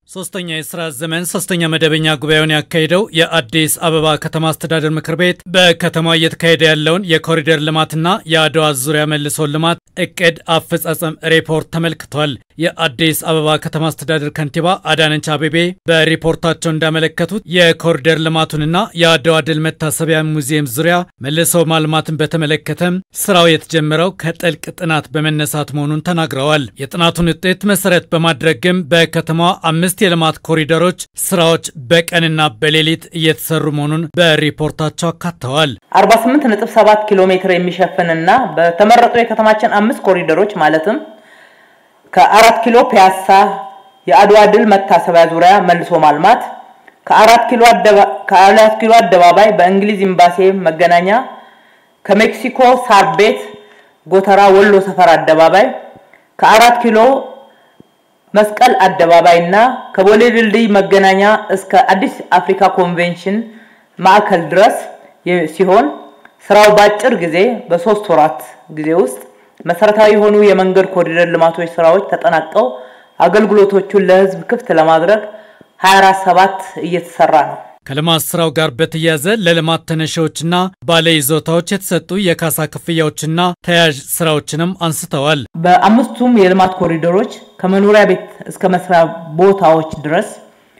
ሶስተኛ የስራ ዘመን ሶስተኛ መደበኛ ጉባኤውን ያካሄደው የአዲስ አበባ ከተማ አስተዳደር ምክር ቤት በከተማ እየተካሄደ ያለውን የኮሪደር ልማትና የአድዋ ዙሪያ መልሶ ልማት እቅድ አፈጻጸም ሪፖርት ተመልክቷል። የአዲስ አበባ ከተማ አስተዳደር ከንቲባ አዳነች አቤቤ በሪፖርታቸው እንዳመለከቱት የኮሪደር ልማቱንና የአድዋ ድል መታሰቢያ ሙዚየም ዙሪያ መልሶ ማልማትን በተመለከተም ስራው የተጀመረው ከጥልቅ ጥናት በመነሳት መሆኑን ተናግረዋል። የጥናቱን ውጤት መሰረት በማድረግም በከተማዋ አምስት የልማት ኮሪደሮች ስራዎች በቀንና በሌሊት እየተሰሩ መሆኑን በሪፖርታቸው አካተዋል። 48.7 ኪሎ ሜትር የሚሸፍንና በተመረጡ የከተማችን አምስት ኮሪደሮች ማለትም ከአራት ኪሎ ፒያሳ የአድዋ ድል መታሰቢያ ዙሪያ መልሶ ማልማት፣ ከአራት ኪሎ አደባባይ በእንግሊዝ ኤምባሲ መገናኛ፣ ከሜክሲኮ ሳር ቤት ጎተራ ወሎ ሰፈር አደባባይ፣ ከአራት ኪሎ መስቀል አደባባይ እና ከቦሌ ድልድይ መገናኛ እስከ አዲስ አፍሪካ ኮንቬንሽን ማዕከል ድረስ ሲሆን ስራው በአጭር ጊዜ በሶስት ወራት ጊዜ ውስጥ መሰረታዊ የሆኑ የመንገድ ኮሪደር ልማቶች ስራዎች ተጠናቀው አገልግሎቶቹን ለሕዝብ ክፍት ለማድረግ 24/7 እየተሰራ ነው። ከልማት ስራው ጋር በተያያዘ ለልማት ተነሺዎችና ባለይዞታዎች የተሰጡ የካሳ ክፍያዎችና ተያያዥ ስራዎችንም አንስተዋል። በአምስቱም የልማት ኮሪደሮች ከመኖሪያ ቤት እስከ መስሪያ ቦታዎች ድረስ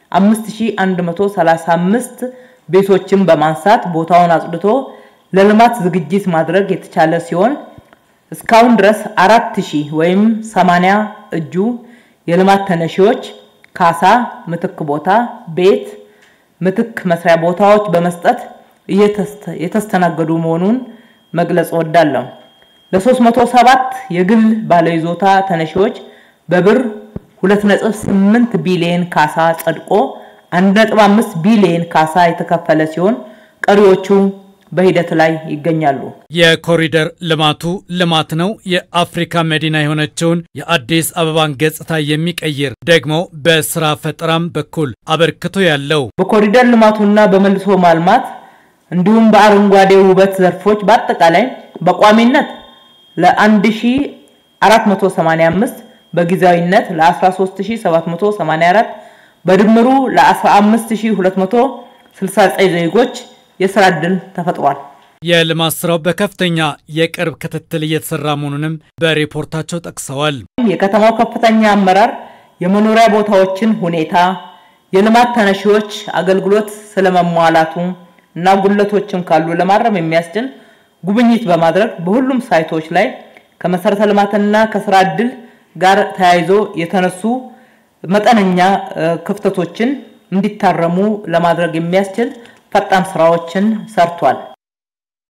5135 ቤቶችን በማንሳት ቦታውን አጽድቶ ለልማት ዝግጅት ማድረግ የተቻለ ሲሆን እስካሁን ድረስ 4000 ወይም 80 እጁ የልማት ተነሺዎች ካሳ፣ ምትክ ቦታ፣ ቤት ምትክ መስሪያ ቦታዎች በመስጠት የተስተናገዱ መሆኑን መግለጽ እወዳለሁ። ለ307 የግል ባለይዞታ ተነሺዎች በብር 2.8 ቢሊዮን ካሳ ጸድቆ 1.5 ቢሊዮን ካሳ የተከፈለ ሲሆን ቀሪዎቹ በሂደት ላይ ይገኛሉ። የኮሪደር ልማቱ ልማት ነው። የአፍሪካ መዲና የሆነችውን የአዲስ አበባን ገጽታ የሚቀይር ደግሞ በስራ ፈጠራም በኩል አበርክቶ ያለው በኮሪደር ልማቱና በመልሶ ማልማት እንዲሁም በአረንጓዴ ውበት ዘርፎች በአጠቃላይ በቋሚነት ለ1485 በጊዜያዊነት ለ13784 በድምሩ ለ15269 ዜጎች የስራ ዕድል ተፈጥሯል። የልማት ስራው በከፍተኛ የቅርብ ክትትል እየተሰራ መሆኑንም በሪፖርታቸው ጠቅሰዋል። የከተማው ከፍተኛ አመራር የመኖሪያ ቦታዎችን ሁኔታ፣ የልማት ተነሺዎች አገልግሎት ስለመሟላቱ እና ጉለቶችም ካሉ ለማረም የሚያስችል ጉብኝት በማድረግ በሁሉም ሳይቶች ላይ ከመሰረተ ልማትና ከስራ ዕድል ጋር ተያይዞ የተነሱ መጠነኛ ክፍተቶችን እንዲታረሙ ለማድረግ የሚያስችል ፈጣን ስራዎችን ሰርቷል።